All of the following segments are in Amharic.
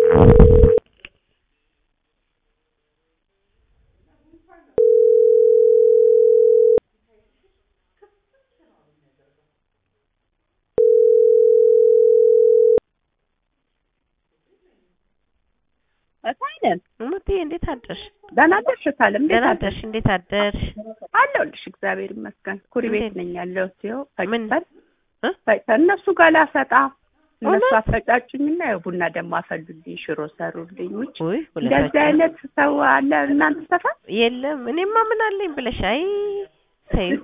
እታይነን እሙቴ እንዴት አደርሽ? ደህና አደርሽ እታለም? እንዴት ደህና አደርሽ? አደርሽ? እንዴት አደርሽ? አለሁልሽ እግዚአብሔር ይመስገን። ኩሪ ቤት እንዴት? ነኝ ያለሁት። ይኸው ምን? ፈጭተን እ? ፈጭተን እነሱ ጋር ላሰጣ እነሱ እውነት? አፈጫጩኝና ያው ቡና ደግሞ አፈሉልኝ፣ ሽሮ ሰሩልኝ። ውጭ ውይ እንደዚህ ሁለታችን አይነት ሰው አለ እናንተ ሰፈር? የለም። እኔማ ምን አለኝ ብለሽ አይ ተይው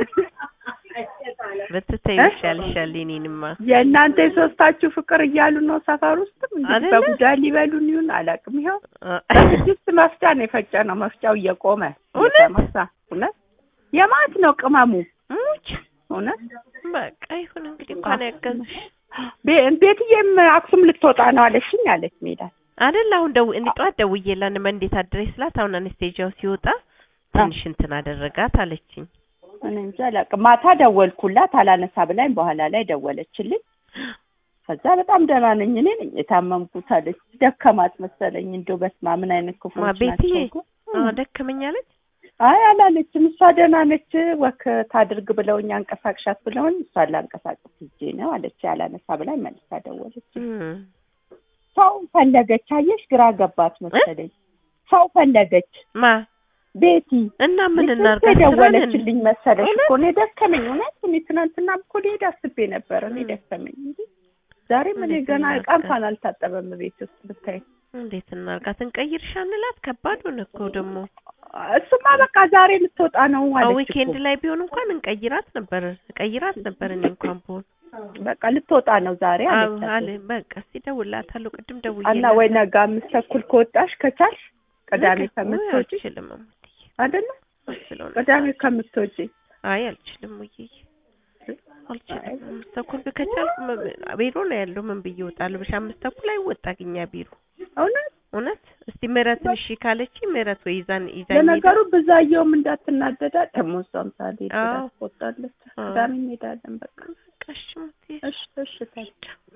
ብትተይው እ? ይሻልሻል። የእኔንማ የእናንተ የሶስታችሁ ፍቅር እያሉ ነው ሰፈር ውስጥም እንግዲህ አይደለ? በጉዳ ሊበሉን ይሁን አላውቅም። ይኸው አ- በስድስት መፍጫ ነው የፈጨ ነው መፍጫው እየቆመ እውነት? እየተመሳ እውነት የማት ነው ቅመሙ ሙች እውነት በቃ ይሁን እንግዲህ እንኳን ያገዝሽ ቤ- ቤትዬም አክሱም ልትወጣ ነው አለሽኝ አለች ሜላት አይደል? አሁን ደው እኔ ጠዋት ደውዬላት ነበር እንዴት አድረሽ ስላት አሁን አነስቴጂያው ሲወጣ ትንሽ እንትን አደረጋት አለችኝ። እኔ እንጃ አላውቅም ማታ ደወልኩላት አላነሳ ብላኝ በኋላ ላይ ደወለችልኝ ከዛ በጣም ደህና ነኝ እኔ ነኝ የታመምኩት አለች ደከማት መሰለኝ እንደው በስመ አብ ምን አይነት ማ ክፉዎች ቤትዬ ናቸው እኮ። አ ደከመኝ አለች። አይ አላለችም እሷ ደህና ነች ወክ ታድርግ ብለውኝ አንቀሳቅሻት ብለውኝ እሷን ላንቀሳቅስ ሂጄ ነው አለች አላነሳ ብላኝ መልሳ ደወለች እም ሰው ፈለገች አየሽ ግራ ገባት መሰለኝ ሰው ፈለገች ማ ቤቲ እና ምን ልክ እናርጋ? የደወለችልኝ መሰለሽ እውነት? እኮ እኔ ደከመኝ እውነት እኔ ትናንትና እኮ ልሄድ አስቤ ነበረ እኔ እም። ደከመኝ እንጂ ዛሬም እኔ እንዴት ገና እናድርግ? ዕቃ እንኳን አልታጠበም ቤት ውስጥ ብታይ እንዴት እናርጋት? እንቀይርሻ እንላት። ከባድ ሆነ እኮ ደግሞ እሱማ በቃ ዛሬ ልትወጣ ነው አዎ አለች ዊኬንድ እኮ ላይ ቢሆን እንኳን እንቀይራት ነበር እቀይራት ነበር እኔ እንኳን ብሆን በቃ ልትወጣ ነው ዛሬ አዎ አለች አለ በቃ እስኪ እደውልላታለሁ። ቅድም እና ደውዬላት ወይ ነገ አምስት ተኩል ከወጣሽ ከቻልሽ ቅዳሜ ነገ- ውይ ከምትወጪ አልችልም እሙትዬ አይደለ ስለሆነ ቅዳሜ ከምትወጪ አይ አልችልም ውዬ አልችልም። አምስት ተኩል ከቻልኩ መ- ቢሮ ነው ያለው ምን ብዬ እወጣለሁ? ብቻ አምስት ተኩል አይወጣግኛ ቢሮ እውነት እውነት። እስቲ ምህረትን እሺ ካለች ምህረት ወይ ይዛን ይዛኝ ለነገሩ ብዛየውም እንዳትናደዳ ደግሞ እሷም ሳልሄድ አዎ። ትቆጣለች አዎ። ቅዳሜ እንሄዳለን በቃ ሄዳ- በቃ እሺ እሙትዬ እሺ እሺ ታዲያ